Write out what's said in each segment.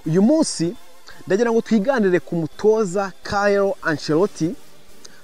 uyu munsi ndagira ngo twiganire ku mutoza Carlo Ancelotti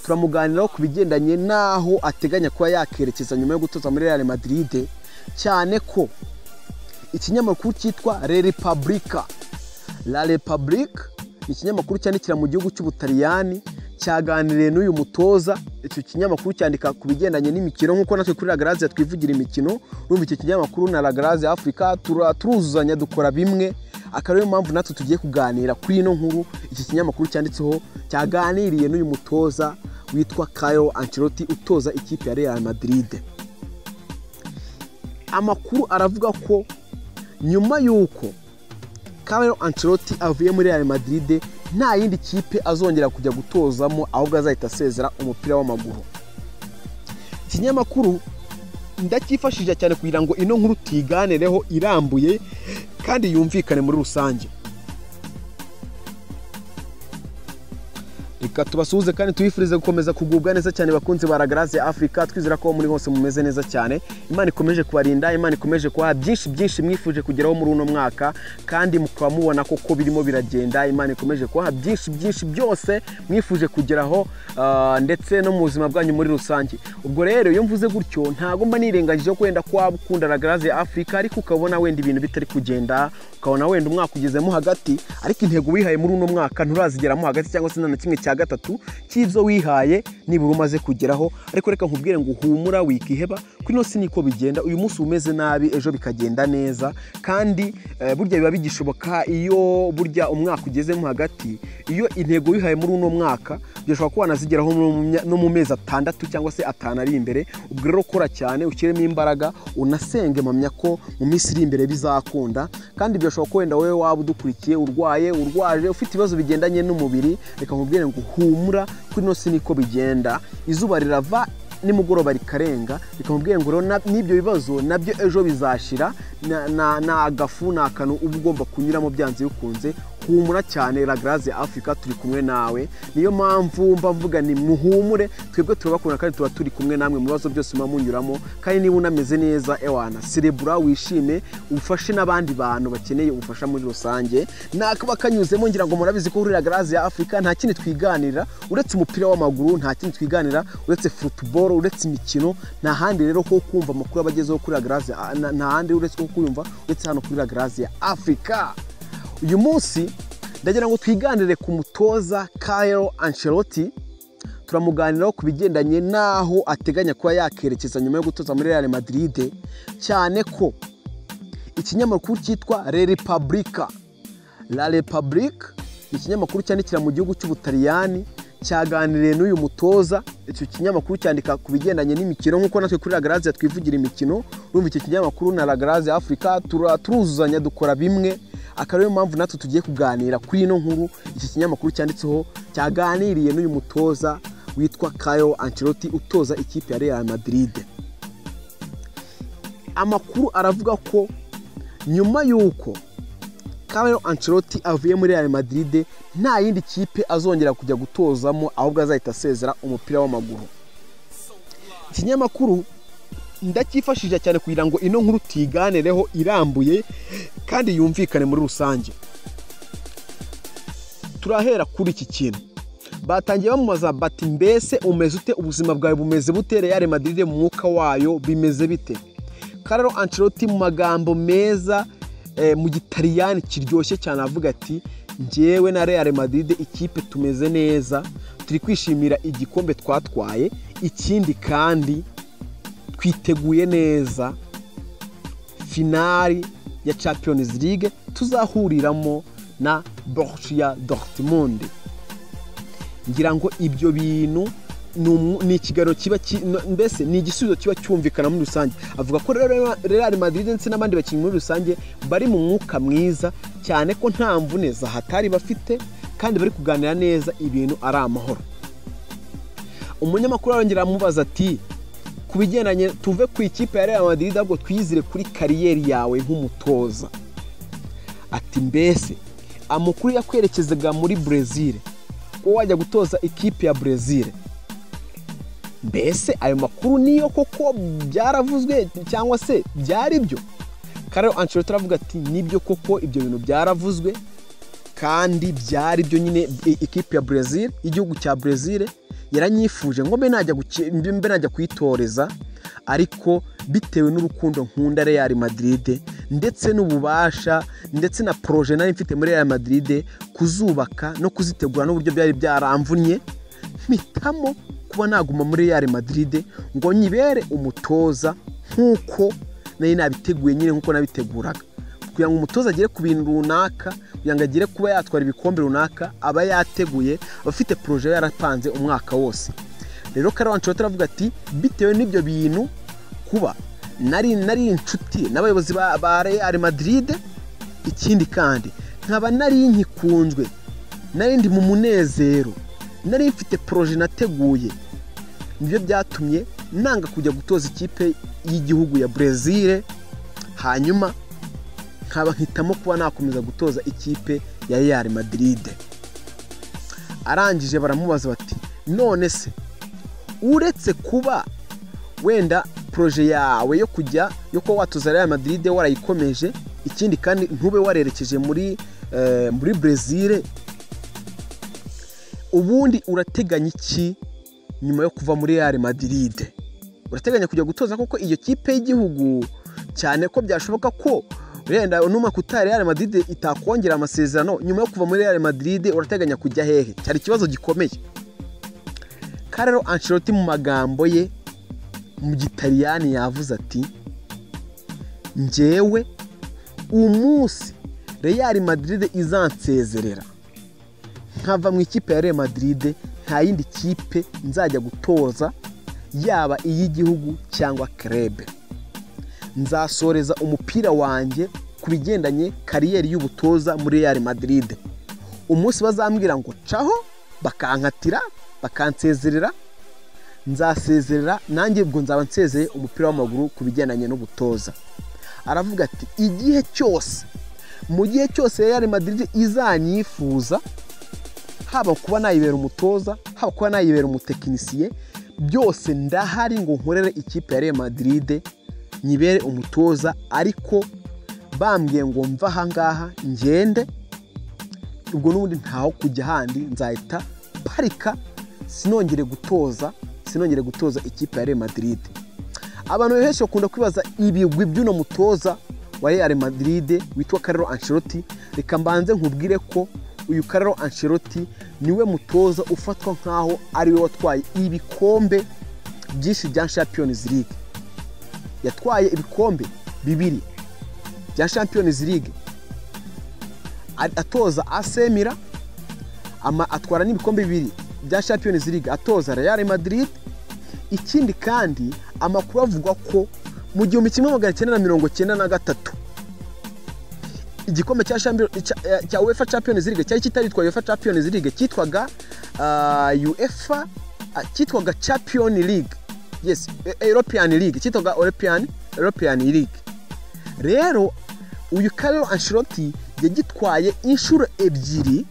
turamuganiraho ku bigendanye n'aho ateganya kuba yakerekeza nyuma yo gutoza muri Real Madrid cyane ko ikinyamakuru cyitwa La Repubblica La Repubblica ni ikinyamakuru cyandikira mu gihugu cy'Ubutaliyani cyaganiriye n'uyu mutoza icyo kinyamakuru cyandika ku bigendanye n'imikino nk'uko natwe kuri Lagaraze twivugira imikino urumva icyo kinyamakuru na Lagaraze Africa turuzuzanya dukora bimwe akaba ariyo mpamvu natwe tugiye kuganira kuri ino nkuru iki kinyamakuru cyanditseho cyaganiriye n'uyu mutoza witwa Carlo Ancelotti utoza ikipe ya Real Madrid amakuru aravuga ko nyuma y'uko Carlo Ancelotti avuye muri Real Madrid nta yindi kipe azongera kujya gutozamo ahubwo azahita asezera umupira w'amaguru ikinyamakuru ndacyifashishije cyane kugira ngo ino nkuru tuyiganireho irambuye kandi yumvikane muri rusange reka tubasuhuze kandi tubifurize gukomeza kugubwa neza cyane bakunzi ba Lagaraze Africa twizera ko muri hose mumeze neza cyane Imana ikomeje kubarinda Imana ikomeje kubaha byinshi byinshi mwifuje kugeraho muri uno mwaka kandi mukaba mubona koko birimo biragenda Imana ikomeje kubaha byinshi byinshi byose mwifuje kugeraho ah, ndetse no mu buzima bwanyu muri rusange ubwo rero iyo mvuze gutyo ntabwo mba nirengagije ko wenda kwaba ukunda Lagaraze Africa ariko ukabona wenda ibintu bitari kugenda ukabona wenda umwaka ugezemo hagati ariko intego wihaye muri uno mwaka nturazigeramo hagati cyangwa se nta na kimwe cya gatatu cy'ibyo wihaye nibura umaze kugeraho ariko reka nkubwire ngo uhumura wikiheba kuri ino si niko bigenda uyu munsi uba umeze nabi ejo bikagenda neza kandi eh, burya biba bigishoboka iyo burya umwaka ugezemo hagati iyo intego wihaye muri uno mwaka birashobora ko wanazigeraho no mu mya- no mu mezi atandatu cyangwa se atanu ari imbere ubwo rero kora cyane ushyiremo imbaraga unasenge mpamya ko mu minsi iri imbere bizakunda kandi birashoboka ko wenda wowe waba udukurikiye urwaye urwaje ufite ibibazo bigendanye n'umubiri reka nkubwire ngo humura kuri ino si niko bigenda izuba rirava nimugoroba rikarenga reka nkubwire ngo rero na- n'ibyo bibazo nabyo ejo bizashira na- na- ni agafu ni akantu uba ugomba kunyuramo byanze bikunze humura cyane ragaraze afurika turi kumwe nawe niyo mpamvu mba mvuga ni muhumure twebwe turabakunda kandi tuba turi kumwe namwe mu bibazo byose muba munyuramo kandi niba unameze neza ewana serebura wishime ufashe n'abandi bantu bakeneye ubufasha muri rusange nakaba kanyuzemo ngira ngo murabizi ko kuri ragaraze ya afurika nta kindi twiganira uretse umupira w'amaguru nta kindi twiganira uretse futuboro uretse imikino nta handi rero ko kumva amakuru aba agezeho kuri ragaraze nta nta handi uretse ko kuyumva uretse hano kuri ragaraze ya afurika uyu munsi ndagira ngo twiganire ku mutoza Carlo Ancelotti turamuganiraho ku bigendanye n'aho ateganya kuba yakerekeza nyuma yo gutoza muri Real Madrid cyane ko ikinyamakuru cyitwa La Repubblica La Repubblica ni ikinyamakuru cyandikira mu gihugu cy'Ubutaliyani cyaganiriye n'uyu mutoza icyo kinyamakuru cyandika ku bigendanye n'imikino nk'uko natwe kuri Lagaraze twivugira imikino urumva icyo kinyamakuru na Lagaraze Africa tura- turuzuzanya dukora bimwe akaba ariyo mpamvu natwe tugiye kuganira kuri ino nkuru iki kinyamakuru cyanditseho cyaganiriye n'uyu mutoza witwa Carlo Ancelotti utoza ikipe ya Real Madrid amakuru aravuga ko nyuma y'uko Carlo Ancelotti avuye muri Real Madrid nta yindi kipe azongera kujya gutozamo ahubwo azahita asezera umupira w'amaguru ikinyamakuru ndacyifashishije cyane kugira ngo ino nkuru tuyiganireho irambuye kandi yumvikane muri rusange turahera kuri iki kintu batangiye bamubaza bati mbese umeze ute ubuzima bwawe bumeze bute Real Madrid mu mwuka wayo bimeze bite Carlo Ancelotti mu magambo meza eh, mu gitaliyani kiryoshye cyane avuga ati njyewe na Real Madrid ikipe tumeze neza turi kwishimira igikombe twatwaye ikindi kandi twiteguye neza finali ya Champions League tuzahuriramo na Borussia Dortmund ngira ngo ibyo bintu ni umu- ni ikiganiro kiba ki- no- mbese ni igisubizo kiba cyumvikana muri rusange avuga ko rero Real Madrid ndetse n'abandi bakinnyi muri rusange bari mu mwuka mwiza cyane ko nta mvune zahatari bafite kandi bari kuganira neza ibintu ari amahoro umunyamakuru arongera amubaza ati ku bigendanye tuve ku ikipe ya Real Madrid ahubwo twizire kuri kariyeri yawe nk'umutoza ati mbese amakuru yakwerekezaga muri Brazil wowe wajya gutoza ikipe ya Brazil mbese ayo makuru niyo koko byaravuzwe cyangwa se byari byo Carlo Ancelotti aravuga ati nibyo koko ibyo bintu byaravuzwe kandi byari byo nyine i- ikipe ya Brazil igihugu cya Brazil yaranyifuje ngo mbe najya guki- mbe najya kuyitoreza ariko bitewe n'urukundo nkunda Real Madrid ndetse n'ububasha ndetse na proje nari mfite muri Real Madrid kuzubaka no kuzitegura n'uburyo byari byaramvunnye mpitamo kuba naguma muri Real Madrid ngo nyibere umutoza nk'uko nari nabiteguye nyine nk'uko nabiteguraga kugira ngo umutoza agere ku bintu runaka kugira ngo agere kuba yatwara ibikombe runaka aba yateguye aba afite poroje aba yarapanze umwaka wose rero Carlo Ancelotti aravuga ati bitewe n'ibyo bintu kuba nari nari inshuti n'abayobozi ba, ba Real Madrid ikindi kandi nkaba nari nkikunzwe nari ndi mu munezero nari mfite poroje nateguye nibyo byatumye nanga kujya gutoza ikipe y'igihugu ya Brezil hanyuma nkaba nkitamo kuba nakomeza gutoza ikipe ya Real Madrid arangije baramubaza bati none se uretse kuba wenda poroje yawe yo kujya yo kuba watoza Real Madrid warayikomeje ikindi kandi ntube warerekeje muri eh, muri Brezil ubundi urateganya iki nyuma yo kuva muri Real Madrid urateganya kujya gutoza kuko iyo kipe y'igihugu cyane ko byashoboka ko wenda numa kutari Real Madrid itakongera amasezerano nyuma yo kuva muri Real Madrid urateganya kujya hehe cyari ikibazo gikomeye Carlo Ancelotti mu magambo ye mu gitaliyani yavuze ati njyewe umunsi Real Madrid izansezerera nkava mu ikipe ya Real Madrid nta yindi kipe nzajya gutoza yaba iy'igihugu cyangwa kerebe nzasoreza umupira wanjye ku bigendanye kariyeri y'ubutoza muri Real Madrid umunsi bazambwira ngo caho bakankatira bakansezerera nzasezerera nanjye ubwo nzaba nsezeye umupira w'amaguru ku bigendanye n'ubutoza aravuga ati igihe cyose mu gihe cyose Real Madrid izanyifuza haba kuba nayibera umutoza haba kuba nayibera umutekinisiye byose ndahari ngo nkorere ikipe ya Real Madrid nyibere umutoza ariko bambwiye ngo mva ahangaha ngende ubwo n'ubundi ntaho kujya ahandi nzahita parika sinongere gutoza sinongere gutoza ikipe ya Real Madrid abantu benshi bakunda kwibaza ibigwi by'uno mutoza wa Real Madrid witwa Carlo Ancelotti reka mbanze nkubwire ko uyu Carlo Ancelotti niwe mutoza ufatwa nk'aho ariwe watwaye ibikombe byinshi bya Champions League yatwaye ibikombe bibiri bya Champions League Ari- atoza AC Milan ama atwara n'ibikombe bibiri bya Champions League atoza Real Madrid ikindi kandi amakuru avuga ko mu gihumbi kimwe magana cyenda na mirongo cyenda na gatatu igikombe cya Champions- cya- eh, cya UEFA Champions League cyari kitaritwa UEFA Champions League cyitwaga ah, UEFA ah, cyitwaga Champion League yes eh, European League cyitwaga European European League rero uyu Carlo Ancelotti yagitwaye inshuro ebyiri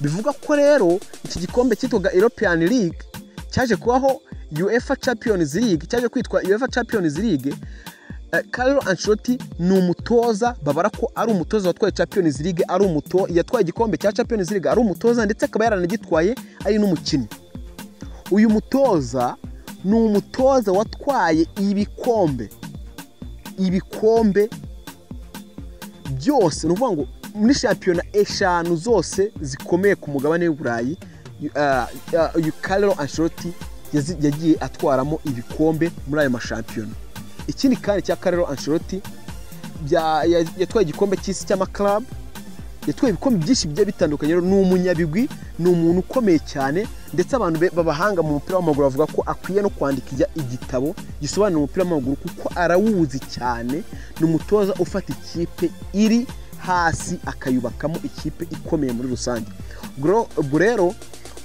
bivuga ko rero iki gikombe cyitwaga European League cyaje kubaho UEFA Champions League cyaje kwitwa UEFA Champions League Eh, Carlo Ancelotti ni umutoza babara ko ari umutoza watwaye Champions League ari umuto yatwaye igikombe cya Champions League ari umutoza ndetse akaba yaranagitwaye ari n'umukinnyi uyu mutoza ni umutoza watwaye ibikombe ibikombe byose ni ukuvuga ngo muri shampiyona eshanu zose zikomeye ku mugabane w'i burayi ah, ah, uyu Carlo Ancelotti yazi- yagiye atwaramo ibikombe muri ayo mashampiyona ikindi kandi cya Carlo Ancelotti bya- ya- yatwaye igikombe cy'isi cy'amaklabu yatwaye ibikombe byinshi bigiye bitandukanye rero ni umunyabigwi ni umuntu ukomeye cyane ndetse abantu be- b'abahanga mu mupira w'amaguru bavuga ko akwiye no kwandikira igitabo gisobanura umupira w'amaguru kuko arawuzi cyane ni umutoza ufata ikipe iri hasi akayubakamo ikipe ikomeye muri rusange Gro- ubwo rero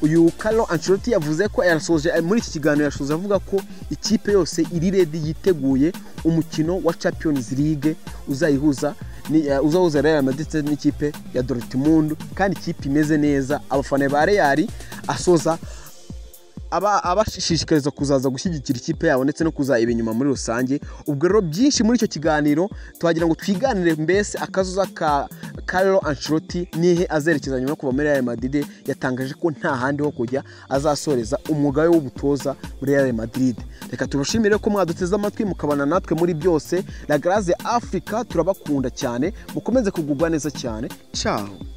uyu Carlo Ancelotti yavuze ko yasoje muri iki kiganiro yasoje avuga ko ikipe yose iri redi yiteguye umukino wa Champions League uzayihuza ni- eh, uzahuza Real Madrid ndetse n'ikipe ya Dortmund kandi ikipe imeze neza abafana ba Real asoza aba abashishikariza kuzaza gushyigikira ikipe yabo ndetse no kuzayaba inyuma muri rusange ubwo rero byinshi muri icyo kiganiro tuhagira ngo twiganire mbese akazuza ka Carlo Ancelotti nihe azerekeza nyuma yo kuva muri Real Madrid yatangaje ko nta handi ho kujya azasoreza umwuga we w'ubutoza muri Real Madrid reka tubashimire ko mwaduteze amatwi mukabana natwe muri byose La Grace Africa turabakunda cyane mukomeze kugubwa neza cyane ciao